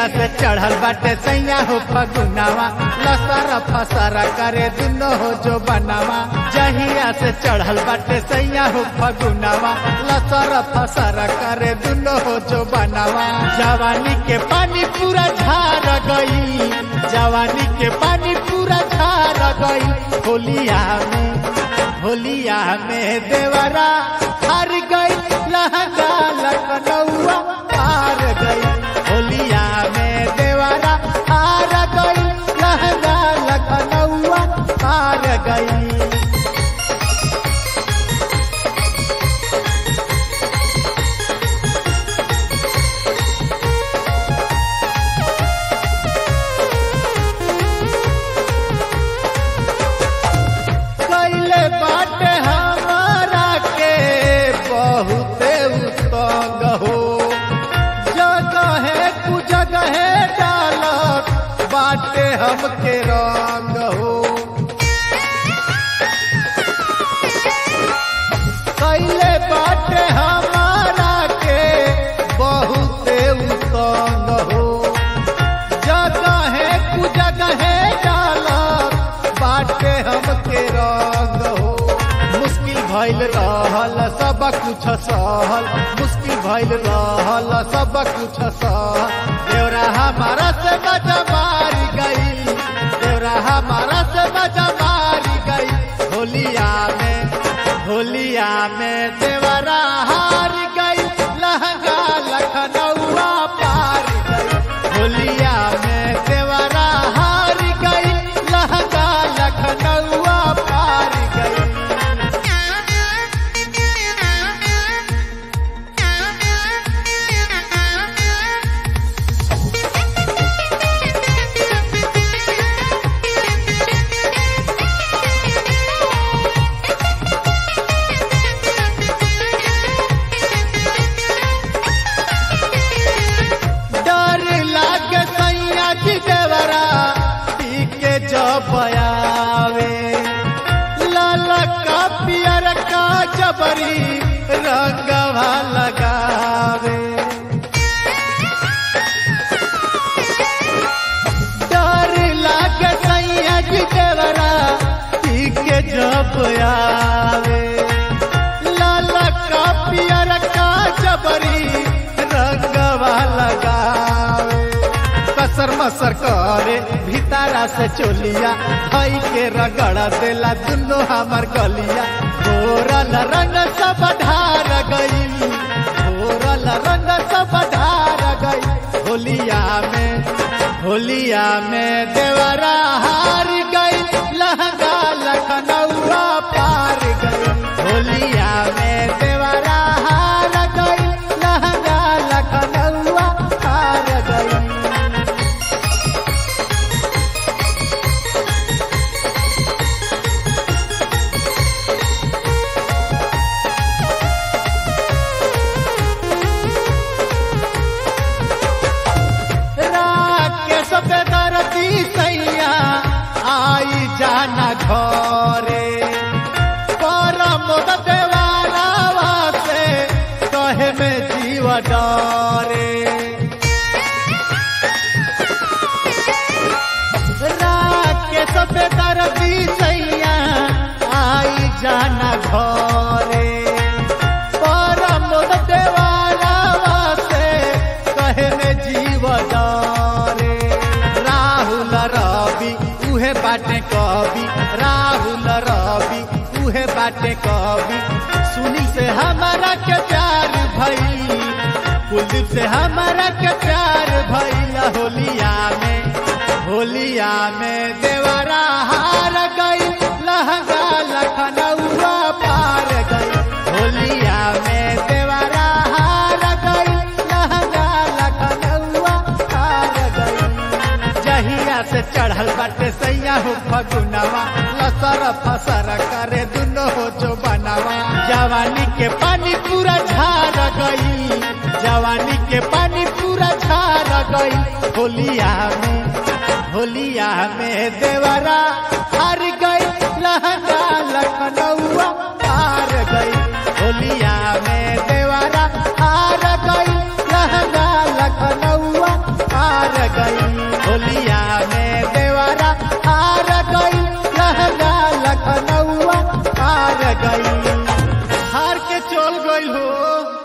से चढ़ल बाटे सैया हो फगुनावा लसर फसर करे दुनो हो जो बनावा जहिया से चढ़ल बाटे सैया हो फगुनावा लसर फसर करे दुनो हो जो बनावा जवानी के पानी पूरा झार गई जवानी के पानी पूरा झार गई होलिया में होलिया में देवरा हार गई लहंगा लखनऊआ हार गई होलिया में देवरा हार गई लहंगा लखनऊआ हार गई कैले बाटे हमारा के बहुते उत्तंग हो जगह कु जगह डालत बाटे हमके रंग हो कैले बाटे हमारा के बहुते उत्तंग हो जगह कु जगह डालत बाटे हमके रंग हो मुश्किल भइल रहल सब कुछ सहल मुश्किल भइल रहल सब कुछ सहल देवरा हमारा से मजा मारी गई देवरा हमारा से मजा मारी गई होलिया में होलिया में देवरा हार गई लहंगा लखनऊआ पार गई होलिया में देवरा हार गई लहंगा लखनऊआ पार गई डर लागे सैया की देवरा पी के जब आवे लाल का पियर का जबरी रंगवा लगावे डर लागे सैया की देवरा पी के जब आवे लाल का पियर का जबरी रंगवा लगावे कसर मसर करे भीतरा से चोलिया भाई के रगड़ देला दुनो हमार गलिया घोरल रंग सब ढार गई घोरल रंग सब ढार गई होलिया में होलिया में देवरा हार गई लहंगा लखनऊआ पार गई होलिया में देवरा हार गई लहंगा लखनऊआ पार गई राकेश बेदरती सैया आई जाना घरे परम देवारावा से कहे में जीव डरे राकेश बेदरती सैया आई जाना घरे परम देवारावा से कहे में जीव डरे राहुल रवि उहे बाटे कवि राहुल रवि उहे बाटे कवि सुनी से हमारा के प्यार भई कुलदीप से हमारा के प्यार भइल होलिया में होलिया में देवरा हार गई लहंगा लखनऊआ पार गई होलिया में देवरा हार गई लहंगा लखनऊआ पार गई जहिया से चढ़ल बाटे सैया हो फगुनावा लसर फसर करे दुनो हो जो बनावा जवानी के पानी पूरा झार गई जवानी के पानी पूरा झार गई होलिया में होलिया में देवरा हार गई लहंगा लखनऊआ हार गई